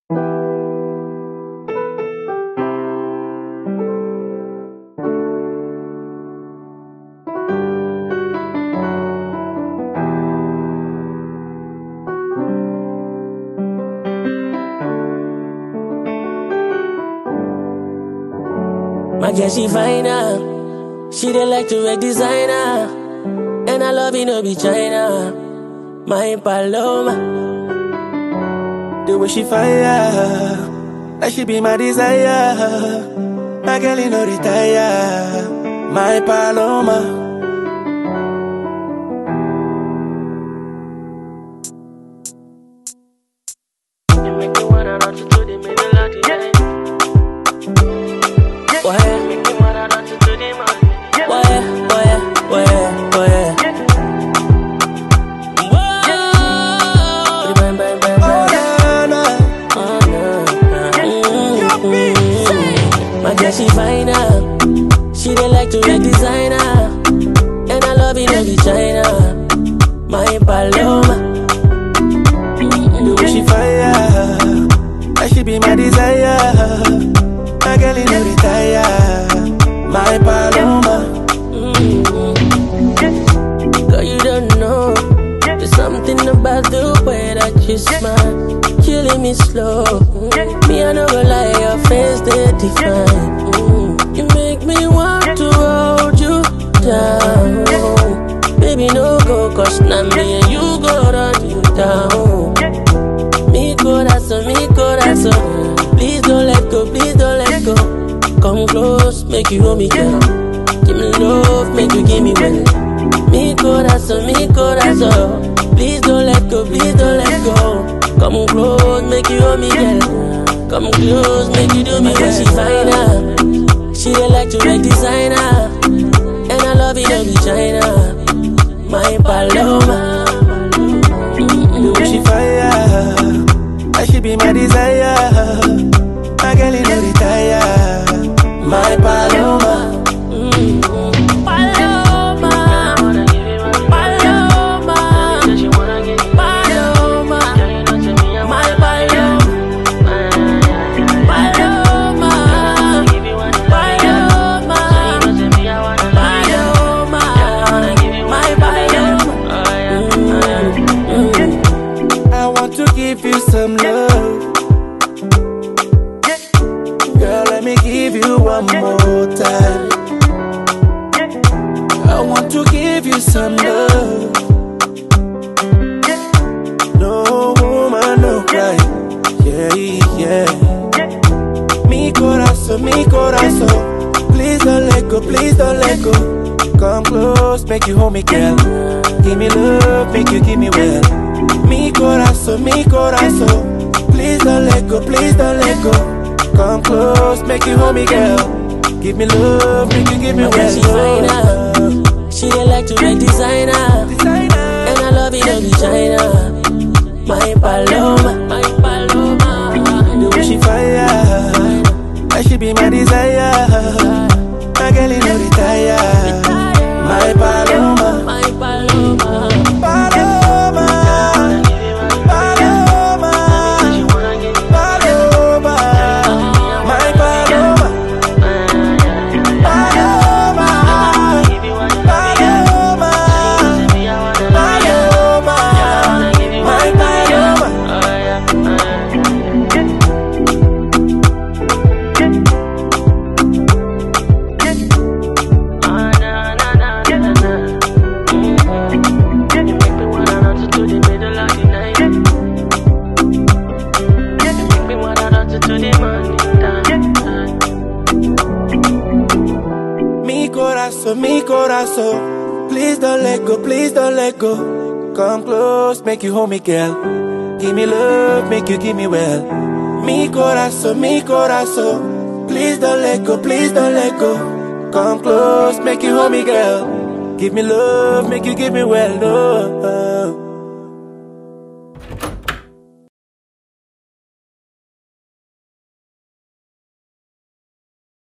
My girl, she fine her. She dey like to wear designer. And I love you, no be China. My Paloma. The way she fire, that she be my desire. My girl, you know retire. My Paloma. You make me wanna run to the middle of the night. Why? Make me wanna run to the morning. Why? Why? Why? Why? Whoa! Bang, bang, bang, Oh, bang. na, na. Oh, no. Mm. My girl, she fine her. She dey like to wear designer. And I love you, no be China. My Paloma. The way she fire, that she be my desire. My girl, you know retire. My Paloma. Girl, you don't know. There's something about the way that you smile, killing me slow. Mm. Me, I no go lie, your face they define. Mm. You make me want to hold you down. Baby, no go, cause now me and you go run you down. Mi corazón, mi corazón. Please don't let go, please don't let go. Come close, make you hold me, girl. Give me love, make you give me well. Mi corazón, mi corazón. Please don't let go, please don't let go. Come close, make you hold me, girl. Come close, make you do me well. She fine her. She dey like to make designer. And I love it, no be China. My Paloma. The way she fire, that she be my desire. My girl, you know retire. My Paloma. Paloma, Paloma, Paloma, my Paloma, Paloma, Paloma, Paloma, my Paloma. I want to give you some love. Girl, let me give you one more time. I want to give you some love. No woman, no cry. Yeah, yeah. Mi corazón, mi corazón. Please don't let go, please don't let go. Come close, make you hold me, girl. Give me love, make you give me well. Mi corazón, mi corazón. Please don't let go, please don't let go. Come close, make you hold me, girl. Give me love, make you give me My girl, she fine well. her. She dey like to wear designer. Designer. And I love it, no be China. My Paloma, my Paloma. The way she fire, that she be my desire. My girl, you know retire. My Paloma, My Paloma. Paloma, Paloma, Paloma, my Paloma, Paloma, Paloma, Paloma, my Paloma. Mi corazón, mi corazón. Please don't let go, please don't let go. Come close, make you hold me, girl. Give me love, make you give me well. Mi corazón, mi corazón. Please don't let go, please don't let go. Come close, make you hold me, girl. Give me love, make you give me well. No.